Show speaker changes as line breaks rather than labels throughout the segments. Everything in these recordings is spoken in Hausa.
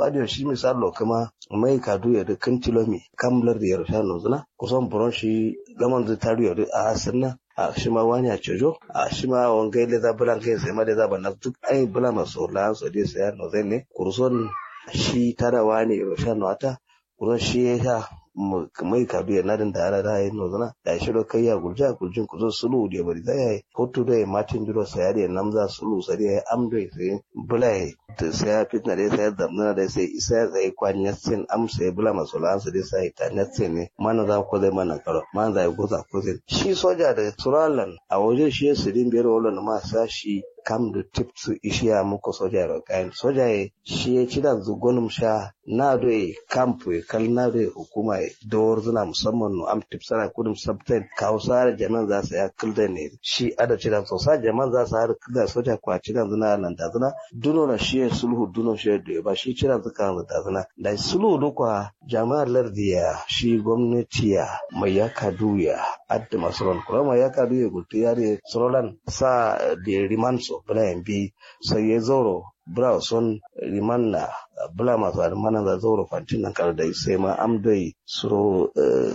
ko adiyo shi misalo kuma mai kadu ya da kan tilomi kamlar da yarda no zuna kusan buron shi gaman zai taru ya a sanna a shi ma wani a cejo a shi ma wangai le za bulan kai sai ma da za ba na duk ai bula maso la so dai sai no zai ne kurson shi tara wani yarda no ata kusan shi ya sha mai kadu ya nadin da ala da yin nozana da shi do kai ya gulja guljin kuzo sulu da bari da yayi hoto da martin duro sai da namza sulu sai da amdo sai bulai da sai fitna da sai zamna da sai isa ya tsaye kwani ya sin am sai bula masolan su da sai ta na ne mana za ko zai mana karo man za ko za ko zai shi soja da suralan a wajen shi su din biyar wala ma sa shi kam da tip su ishiya muku soja da kayan soja ya shi ya ci da zugunum sha na doye kampu ya kal na doye hukuma ya dawar zuna musamman no am tip sana kudum sabtain kawo sare jaman za su ya kilda ne shi ada ci da so sa jaman za su har kilda soja kwa ci da zuna nan da zuna duno na shi sulhu duno shi da ba shi ci da zuka da zuna da sulhu dukwa jama'ar lardiya shi gwamnati ya mai ya kaduya adda masaron kuma mai ya kaduya gulti yare sorolan sa da rimanso bula bi sai ya zoro bra son rimanna bula masu almana da zoro fantin nan kar da sai ma amdai suro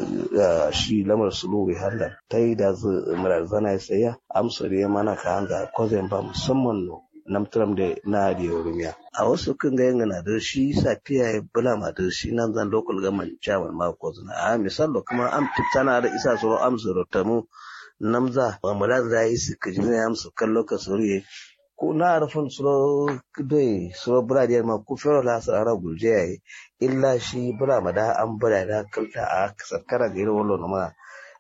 shi lamar sulu wi hallan ta yi da zu murar zana sai ya amsa da mana ka hanga kozin ba musamman no namtram da na da yorumiya a wasu kan ga yanga da shi safiya ya bula ma da shi nan zan local government chairman ma ko zuna a misalo kuma am tana da isa suro amsa rotamu namza mamala da yi su kaji na amsa kallo ka suriye ko na rufin suro dai suro buradiyar ma ko fero la sarara gurje yayi illa shi bura mada an bura da kalta a sarkara ga irin wallo ma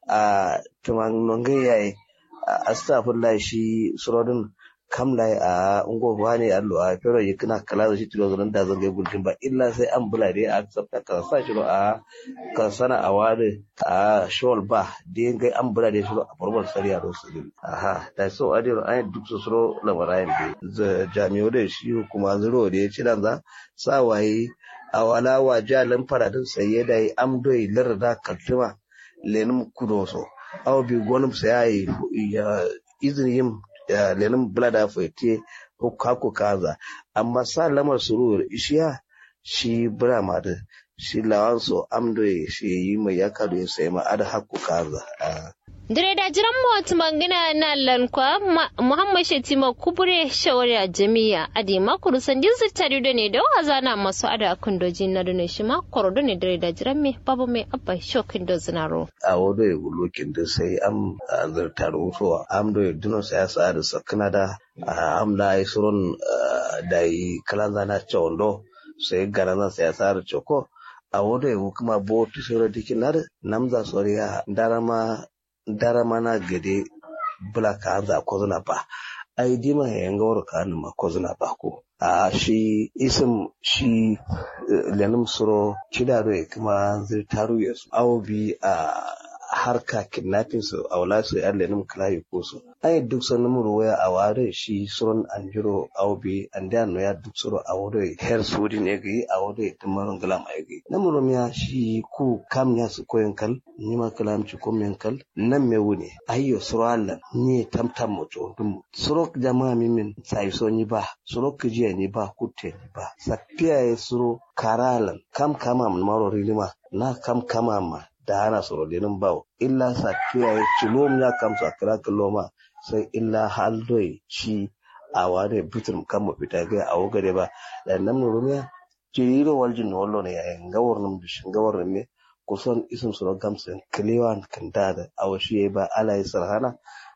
a tuman nonge yayi astaghfirullah shi suro din kamla a ungo wani allo a fero yi kana kala da shi tilo zan da zan ga gurjin ba illa sai an bula dai a tsafta ka sa shi a ka sana a wani a shol ba dai ga an bula dai shi a farbar sariya da su aha da so a dai an duk su suro lamarayin da jami'o da shi kuma zuro da ya ci dan za sa waye a wala wa jalin faradin saye da yi amdoi larda kaltuma lenin kudoso aw bi gonum sai ya izinin yin lenin blada fete haku kaza amma sa lamar surur ishiya shi brama da shi lawanso amdo shi yi mai ya kado ya sai ma ada haku kaza
dire da jiran mawata mangana na lankwa muhammad shetima kubure shawara jami'a adi makuru sandin zittari da ne da waza na masu ada akun doji na dune shi ma koro da ne dire da jiran me babu mai abba shokin da zinaro
a wado ya gulokin da sai am zartar wutowa am do ya duno sai sa da sakana da am da ai surun da yi kalanza na chondo sai garana sai sa da choko a wado ya kuma bo tu sura dikinar namza soriya darama dara mana gade bula ka anza kozuna ba ai dima ya yanga waro ka ma kozuna ba ko a shi isim shi lenim suro kidaro ya kuma zai taru ya su awo bi a harka kidnapping su a wala su yan lenim kalayi ko su ai duk sun numuru waya a ware shi suron anjiro awo bi an da no ya duk suro a wore her sudi ne gi a wore tumarun galam ai gi namuru miya shi ku kam ya su koyin kal ni ma kalam ci ko men kal nan me wune ayyo suro Allah ni tamtam mo to dum suro jama'a mi min sai so ni ba suro kijiya ni ba kutte ni ba sapiya ya suro karalan kam kama mun maro rilima na kam kama ma da hana suro dinin bawo illa sapiya ya cilom ya kam sa kira kiloma sai illa haldoi shi a ware bitin kan mu fita ga a wogare ba da nan mu rumiya jiriro waljin wallo ne yayin gawar nan bishin gawar ne kusan isin su gamsin kiliwan kan da da awashi ba ala yi sarhana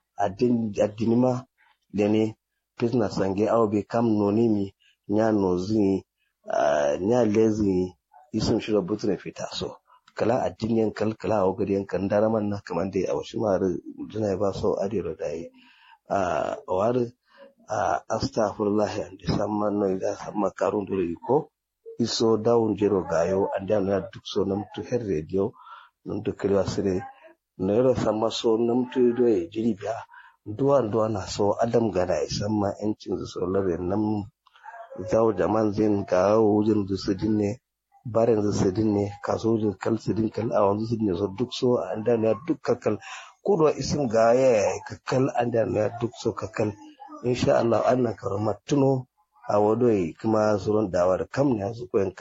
addini ma da ne business sange awa bai kam noni mi nya nozi nya lezi isin shi da butu fita so kala addiniyan kal kala awa gari yankan daraman na kamar da awashi ma da jina ba so adiro da yi a wari a astaghfirullah and samman no ida samma karun dole ko iso dawun jero gayo ande na duk so nam to her radio nam to kiri sire no yero sama so nam to do e jiri biya duwa duwa na so adam gada e samma encin so labe nam zaw jaman zin ga wujin du sidin ne baren zu sidin ne kaso wujin kal sidin kal a wanzu sidin ne so duk so ande na duk kakal kudo isin ga ya kakal ande na duk so kakal insha Allah annan karama tuno a wadoi kuma surun dawar kam ne su koyan